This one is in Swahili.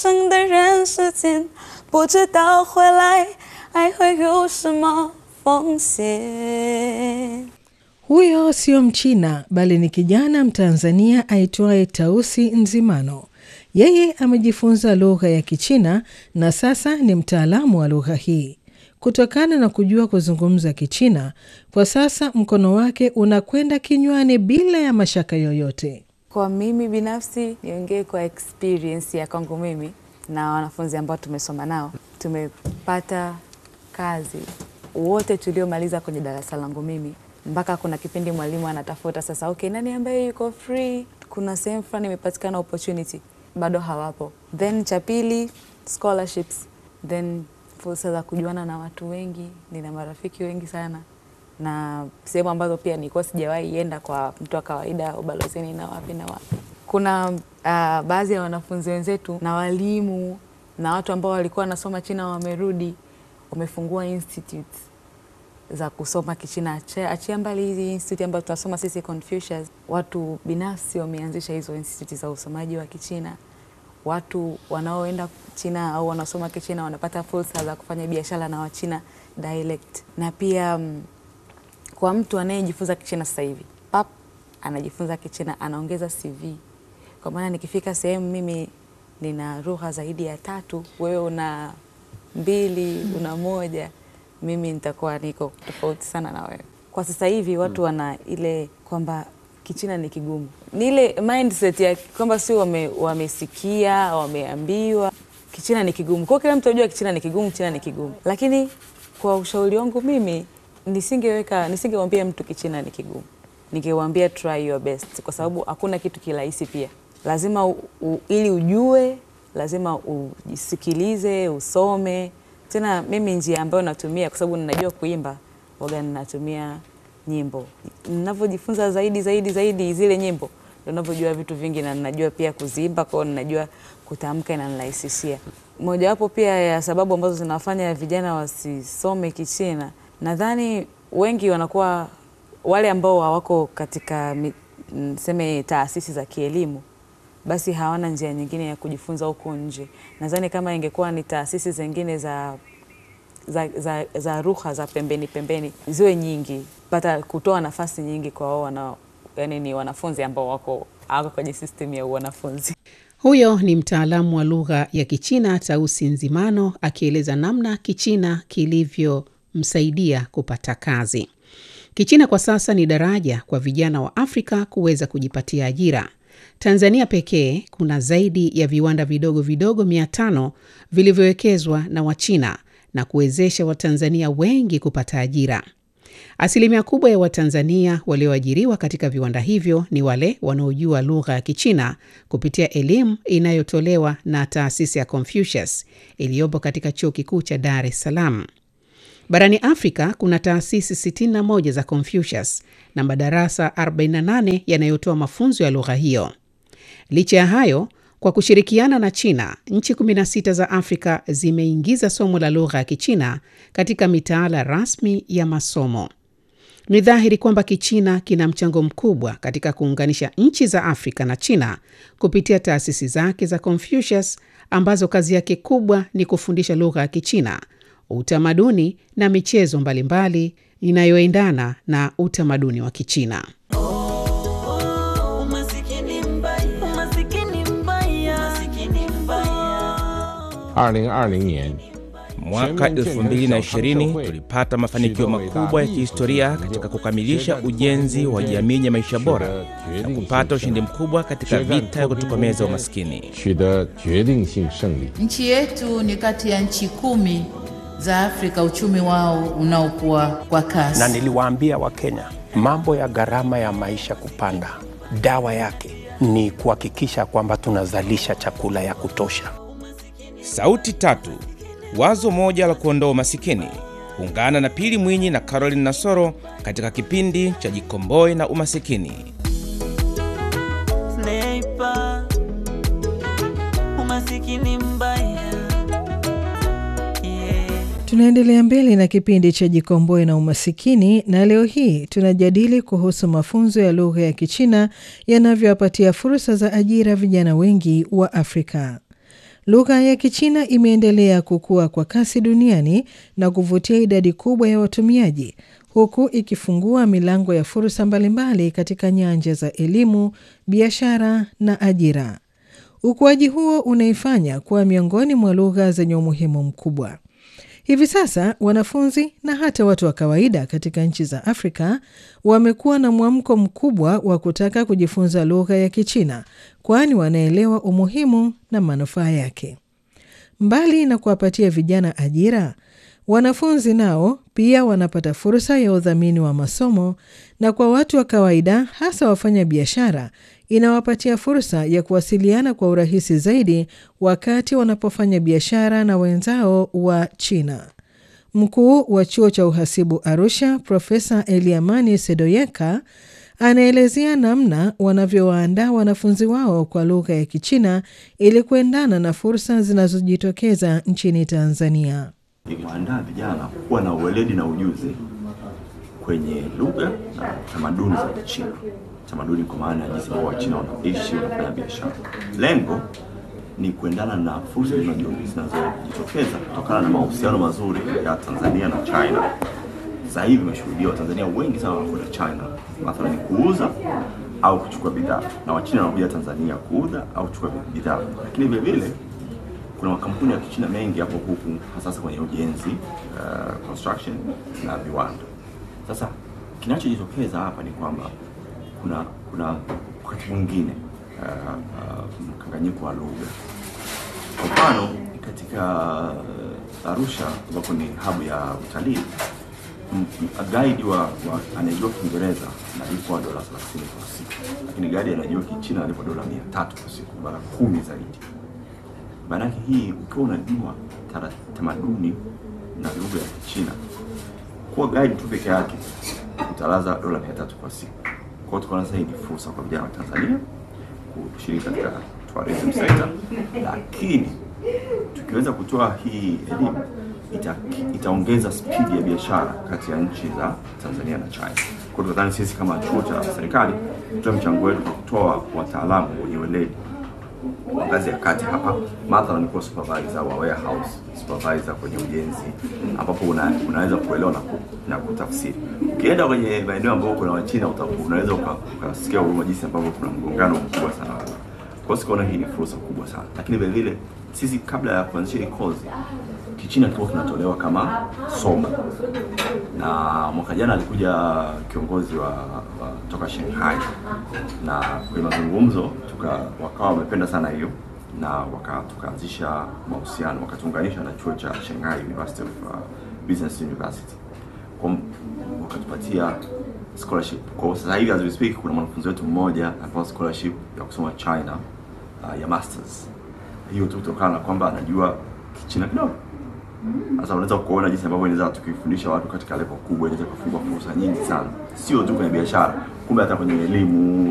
生的人世间，不知道回来还会有什么风险。 Huyo sio Mchina bali ni kijana Mtanzania aitwaye Tausi Nzimano. Yeye amejifunza lugha ya Kichina na sasa ni mtaalamu wa lugha hii. Kutokana na kujua kuzungumza Kichina, kwa sasa mkono wake unakwenda kinywani bila ya mashaka yoyote. Kwa mimi binafsi, niongee kwa experience ya kwangu mimi na wanafunzi ambao tumesoma nao, tumepata kazi wote tuliomaliza kwenye darasa langu mimi, mpaka kuna kipindi mwalimu anatafuta sasa, okay, nani ambaye yuko free, kuna sehemu fulani imepatikana opportunity, bado hawapo. Then cha pili scholarships, then fursa za kujuana na watu wengi. Nina marafiki wengi sana na sehemu ambazo pia nilikuwa sijawahi enda kwa mtu wa kawaida, ubalozini na wapi na wapi. Kuna uh, baadhi ya wanafunzi wenzetu na walimu na watu ambao walikuwa wanasoma China wamerudi, wamefungua institute za kusoma Kichina. Achia, achia mbali hizi institute ambazo tunasoma sisi Confucius, watu binafsi wameanzisha hizo institute za usomaji wa Kichina. Watu wanaoenda China au wanasoma Kichina wanapata fursa za kufanya biashara na Wachina dialect, na pia mm, kwa mtu anayejifunza Kichina sasa hivi pap, anajifunza Kichina anaongeza CV, kwa maana nikifika sehemu mimi nina lugha zaidi ya tatu, wewe una mbili, una moja, mimi nitakuwa niko tofauti sana na wewe. Kwa sasa hivi watu wana ile kwamba Kichina ni kigumu, ni ile mindset ya kwamba sio wame, wamesikia wameambiwa Kichina ni kigumu, kwa hiyo kila mtu anajua Kichina ni kigumu, Kichina ni kigumu. Lakini kwa ushauri wangu mimi nisingeweka nisingewambia mtu Kichina ni kigumu, ningewambia try your best, kwa sababu hakuna kitu kirahisi. Pia lazima u, u, ili ujue lazima ujisikilize, usome. Tena mimi njia ambayo natumia kwa sababu ninajua kuimba, waga ninatumia nyimbo. Ninavyojifunza zaidi zaidi zaidi zile nyimbo, ndio ninavyojua vitu vingi, na ninajua pia kuziimba, kwa hiyo ninajua kutamka, inanirahisishia. Mojawapo pia ya sababu ambazo zinafanya vijana wasisome Kichina, nadhani wengi wanakuwa wale ambao hawako katika seme taasisi za kielimu basi hawana njia nyingine ya kujifunza huko nje. Nadhani kama ingekuwa ni taasisi zingine za za, za, za lugha za pembeni pembeni ziwe nyingi, pata kutoa nafasi nyingi kwa wao wana, yani ni wanafunzi ambao wako hawako kwenye system ya wanafunzi. Huyo ni mtaalamu wa lugha ya Kichina Tausi Nzimano akieleza namna Kichina kilivyomsaidia kupata kazi. Kichina kwa sasa ni daraja kwa vijana wa Afrika kuweza kujipatia ajira. Tanzania pekee kuna zaidi ya viwanda vidogo vidogo mia tano vilivyowekezwa na Wachina na kuwezesha Watanzania wengi kupata ajira. Asilimia kubwa ya Watanzania walioajiriwa katika viwanda hivyo ni wale wanaojua lugha ya Kichina kupitia elimu inayotolewa na taasisi ya Confucius iliyopo katika chuo kikuu cha Dar es Salaam. Barani Afrika kuna taasisi 61 za Confucius na madarasa 48 yanayotoa mafunzo ya lugha hiyo. Licha ya hayo, kwa kushirikiana na China, nchi 16 za Afrika zimeingiza somo la lugha ya Kichina katika mitaala rasmi ya masomo. Ni dhahiri kwamba Kichina kina mchango mkubwa katika kuunganisha nchi za Afrika na China kupitia taasisi zake za Confucius ambazo kazi yake kubwa ni kufundisha lugha ya Kichina, utamaduni na michezo mbalimbali inayoendana na utamaduni wa Kichina. Mwaka 2020 tulipata mafanikio makubwa ya kihistoria katika kukamilisha ujenzi wa jamii ya maisha bora na kupata ushindi mkubwa katika vita ya kutokomeza umaskini. Nchi yetu ni kati ya nchi kumi za Afrika uchumi wao unaokuwa kwa kasi. Na niliwaambia Wakenya mambo ya gharama ya maisha kupanda, dawa yake ni kuhakikisha kwamba tunazalisha chakula ya kutosha. Sauti tatu, wazo moja la kuondoa umasikini. Ungana na Pili Mwinyi na Caroline Nasoro katika kipindi cha Jikomboe na Umasikini. Sniper, umasikini mbaya. Yeah. Tunaendelea mbele na kipindi cha Jikomboe na Umasikini, na leo hii tunajadili kuhusu mafunzo ya lugha ya Kichina yanavyowapatia fursa za ajira vijana wengi wa Afrika. lugha ya Kichina imeendelea kukua kwa kasi duniani na kuvutia idadi kubwa ya watumiaji huku ikifungua milango ya fursa mbalimbali katika nyanja za elimu, biashara na ajira. Ukuaji huo unaifanya kuwa miongoni mwa lugha zenye umuhimu mkubwa. Hivi sasa wanafunzi na hata watu wa kawaida katika nchi za Afrika wamekuwa na mwamko mkubwa wa kutaka kujifunza lugha ya Kichina, kwani wanaelewa umuhimu na manufaa yake. Mbali na kuwapatia vijana ajira, wanafunzi nao pia wanapata fursa ya udhamini wa masomo, na kwa watu wa kawaida, hasa wafanya biashara, inawapatia fursa ya kuwasiliana kwa urahisi zaidi wakati wanapofanya biashara na wenzao wa China. Mkuu wa chuo cha uhasibu Arusha, Profesa Eliamani Sedoyeka anaelezea namna wanavyowaandaa wanafunzi wao kwa lugha ya Kichina ili kuendana na fursa zinazojitokeza nchini Tanzania. Ikiwaandaa vijana kuwa na uweledi na ujuzi kwenye lugha na tamaduni za Kichina, tamaduni kwa maana ya jinsi ambao Wachina wanaishi, wanafanya biashara. Lengo ni kuendana na fursa zinazojitokeza kutokana na mahusiano mazuri ya Tanzania na China. Sasa hivi imeshuhudia Watanzania wengi sana wanakwenda China, mathalani kuuza au kuchukua bidhaa, na Wachina wanakuja Tanzania kuuza au kuchukua bidhaa, lakini vile vile kuna makampuni ya Kichina mengi hapo huku hasa kwenye ujenzi uh, construction na viwanda. Sasa kinachojitokeza hapa ni kwamba kuna kuna wakati mwingine uh, uh, mkanganyiko wa lugha. Kwa mfano katika uh, Arusha ambapo ni hub ya utalii guide wa, wa anayejua Kiingereza analipwa dola 30 kwa siku, lakini guide anayejua Kichina analipwa dola 300 kwa siku, mara kumi zaidi. Maanake hii ukiwa unajua tamaduni na lugha ya Kichina, kuwa guide tu peke yake utalaza dola 300 kwa siku. Kwa hiyo tukaona sasa hii ni fursa kwa vijana wa Tanzania kushiriki katika tourism sector, lakini tukiweza kutoa hii elimu ita, itaongeza spidi ya biashara kati ya nchi za Tanzania na China. Kwa hiyo tunadhani sisi kama chuo cha serikali tutoe mchango wetu kwa kutoa wataalamu wenye weledi wa ngazi ya kati hapa, mathalan kuwa supervisor wa warehouse, supervisor kwenye ujenzi, ambapo una, unaweza kuelewa na, ku, na kutafsiri. Ukienda kwenye maeneo ambayo kuna Wachina unaweza ukasikia huruma jinsi ambavyo kuna mgongano mkubwa sana. Kwa hiyo sikaona hii ni fursa kubwa sana, lakini vile vile sisi kabla ya kuanzisha hii kozi Kichina kilikuwa kinatolewa kama somo, na mwaka jana alikuja kiongozi wa, wa toka Shanghai, na kwenye mazungumzo tuka wakawa wamependa sana hiyo, na waka tukaanzisha mahusiano, wakatuunganisha na chuo cha Shanghai University of uh, Business University, kwa wakatupatia scholarship. Kwa sasa hivi as we speak, kuna mwanafunzi wetu mmoja anapewa scholarship ya kusoma China uh, ya masters. Hiyo tu kutokana na kwamba anajua Kichina kidogo. Sasa unaweza kuona jinsi ambavyo inaweza tukifundisha watu katika level kubwa, inaweza kufungua fursa nyingi sana, sio tu kwenye biashara, kumbe hata kwenye elimu